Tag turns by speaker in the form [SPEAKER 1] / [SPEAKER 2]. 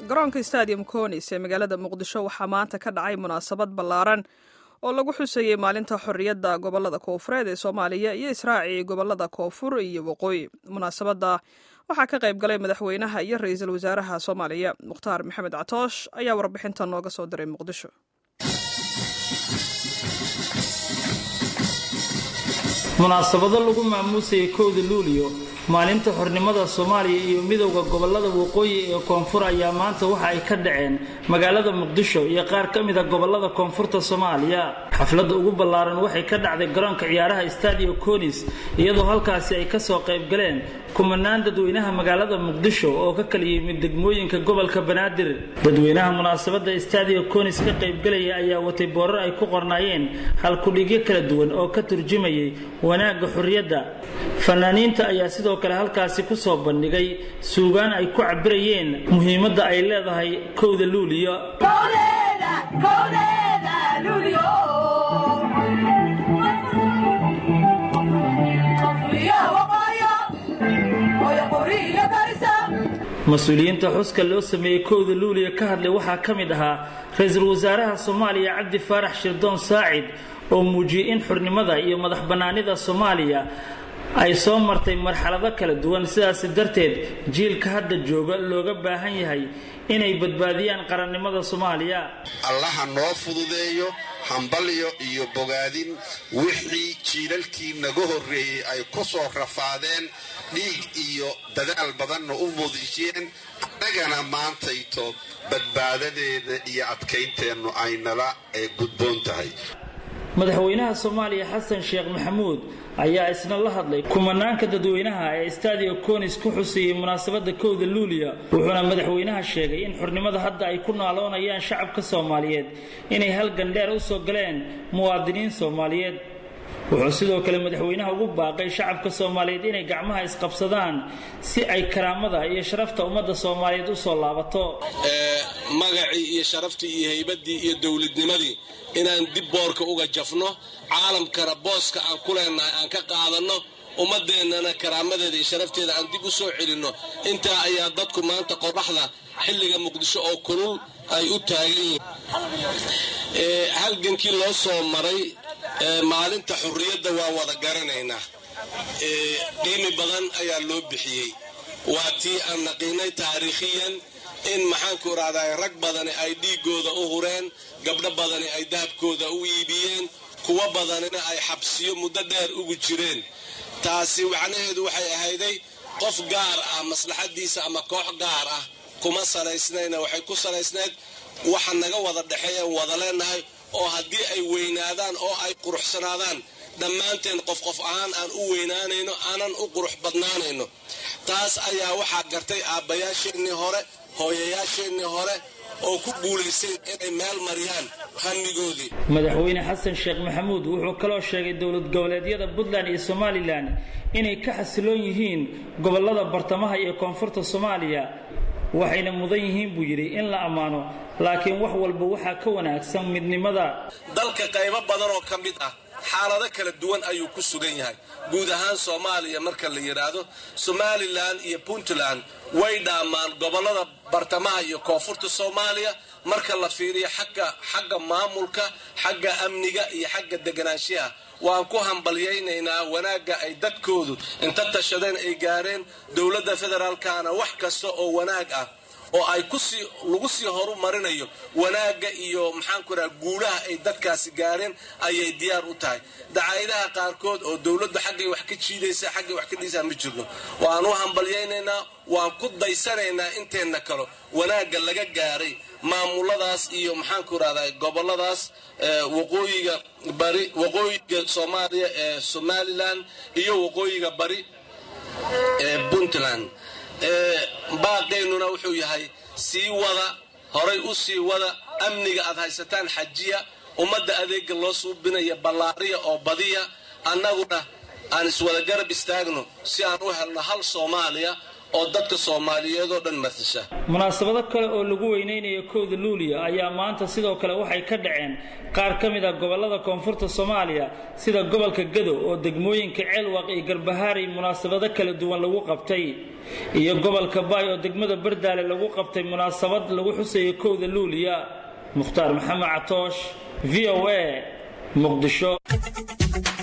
[SPEAKER 1] garoonka stadium conis ee magaalada muqdisho waxaa maanta ka dhacay munaasabad ballaaran oo lagu xusayey maalinta xorriyadda gobolada koofureed ee soomaaliya iyo israaci gobolada koonfur iyo waqooyi munaasabadda waxaa ka qayb galay madaxweynaha iyo ra-iisul wasaaraha soomaaliya mukhtaar maxamed catoosh ayaa warbixinta nooga soo diray muqdisho
[SPEAKER 2] munaasabado lagu maamuusayay kowda luuliyo maalinta xornimada soomaaliya iyo midowda gobolada waqooyi ee koonfur ayaa maanta waxa ay ka dhaceen magaalada muqdisho iyo qaar ka mida gobolada koonfurta soomaaliya xafladda ugu ballaaran waxay ka dhacday garoonka ciyaaraha stadio conis iyadoo halkaasi ay kasoo qayb galeen kumanaan dadweynaha magaalada muqdisho oo ka kala yimid degmooyinka gobolka banaadir dadweynaha munaasabadda stadio conis ka qaybgalaya ayaa watay boorar ay ku qornaayeen halkudhigyo kala duwan oo ka turjumayay wanaagga xorriyadda fanaaniinta ayaa sidoo kale halkaasi ku soo bandhigay suugaan ay ku cabirayeen muhiimadda ay leedahay kowda luuliyo mas-uuliyiinta xuska loo sameeyey kowda luuliya ka hadlay waxaa ka mid ahaa ra-iisul wasaaraha soomaaliya cabdi faarax shirdoon saacid oo muujiyey in xurnimada iyo madax bannaanida soomaaliya ay soo martay marxalado kala duwan sidaasi darteed jiilka hadda jooga looga baahan yahay inay badbaadiyaan qarannimada soomaaliya
[SPEAKER 3] allaha noo fududeeyo hambalyo iyo bogaadin wixii jiilalkii naga horreeyey ay ku soo rafaadeen dhiig iyo dadaal badanna u muudishiyeen annagana maantayto badbaadadeeda iyo adkaynteennu aynala ee gudboon tahay
[SPEAKER 2] madaxweynaha soomaaliya xasan sheekh maxamuud ayaa isna la hadlay kumanaanka dadweynaha ee stadio conis ku xusayey munaasabadda kowda luuliya wuxuuna madaxweynaha sheegay in xurnimada hadda ay ku naaloonayaan shacabka soomaaliyeed inay halgan dheer u soo galeen muwaadiniin soomaaliyeed wuxuu sidoo kale madaxweynaha ugu baaqay shacabka soomaaliyeed inay gacmaha isqabsadaan si ay karaamada iyo sharafta ummadda soomaaliyeed u soo laabato
[SPEAKER 4] magacii iyo sharaftii iyo haybaddii iyo dowladnimadii inaan dib boorka uga jafno caalamkana booska aan ku leenahay aan ka qaadanno ummadeennana karaamadeeda iyo sharafteeda aan dib u soo celinno intaa ayaa dadku maanta qoraxda xilliga muqdisho oo kulul ay u taagan yihiin halgankii loo soo maray maalinta xurriyadda waan wada garanaynaa qiimi badan ayaa loo bixiyey waa tii aan naqiinay taariikhiyan in maxaanku idhahdaa rag badani ay dhiigooda u hureen gabdho badani ay dahabkooda u iibiyeen kuwo badanina ay xabsiyo muddo dheer ugu jireen taasi macnaheedu waxay ahayday qof gaar ah maslaxadiisa ama koox gaar ah kuma salaysnayna waxay ku salaysnayd waxa naga wada dhexeeyaan wada leenahay oo haddii ay weynaadaan oo ay quruxsanaadaan dhammaanteen qof qof ahaan aan u weynaanayno aanan u qurux badnaanayno taas ayaa waxaa gartay aabbayaasheennii hore hooyayaasheennii hore oo ku guulaysteen inay meel mariyaan hamigoodii
[SPEAKER 2] madaxweyne xasan sheekh maxamuud wuxuu kaloo sheegay dowlad goboleedyada puntland iyo somalilan inay ka xasiloon yihiin gobolada bartamaha iyo koonfurta soomaaliya waxayna mudan yihiin buu yidhi in la ammaano laakiin wax walba waxaa ka wanaagsan midnimada
[SPEAKER 4] dalka qaybo badan oo ka mid ah xaalado kala duwan ayuu ku sugan yahay guud ahaan soomaaliya marka la yidhaahdo somalilan iyo puntland way dhaamaan gobolada bartamaha iyo koonfurta soomaaliya marka la fiiriyo xagga xagga maamulka xagga amniga iyo xagga deganaanshaha waan ku hambalyaynaynaa wanaagga ay dadkoodu inta tashadeen ay gaareen dowladda federaalkana wax kasta oo wanaag ah oo ay kusii lagu sii horumarinayo wanaagga iyo maxaanku raha guulaha ay dadkaasi gaareen ayay diyaar u tahay dacayadaha qaarkood oo dowladdu xaggay wax ka jiidaysa xaggay wax ka dhiisaa ma jirno waan u hambalyaynaynaa waan ku daysanaynaa inteenna kalo wanaagga laga gaaray maamuladaas iyo maxaanku rahdaa goboladaas waqooyiga bari waqooyiga soomaaliya ee somalilan iyo waqooyiga bari ee puntland baaqeennuna wuxuu yahay sii wada horay u sii wada amniga aad haysataan xajiya ummadda adeega loo suubinaya ballaariya oo badiya annaguna aan iswada garab istaagno si aan u helno hal soomaaliya oo dadka soomaaliyeed oo dhan matasha
[SPEAKER 2] munaasabado kale oo lagu weyneynayo kowda luuliya ayaa maanta sidoo kale waxay ka dhaceen qaar ka mid a gobollada koonfurta soomaaliya sida gobolka gado oo degmooyinka ceelwaq iyo garbahaari munaasabado kala duwan lagu qabtay iyo gobolka baay oo degmada bardaale lagu qabtay munaasabad lagu xusayo kowda luuliya mukhtaar maxamed catoosh v o a muqdisho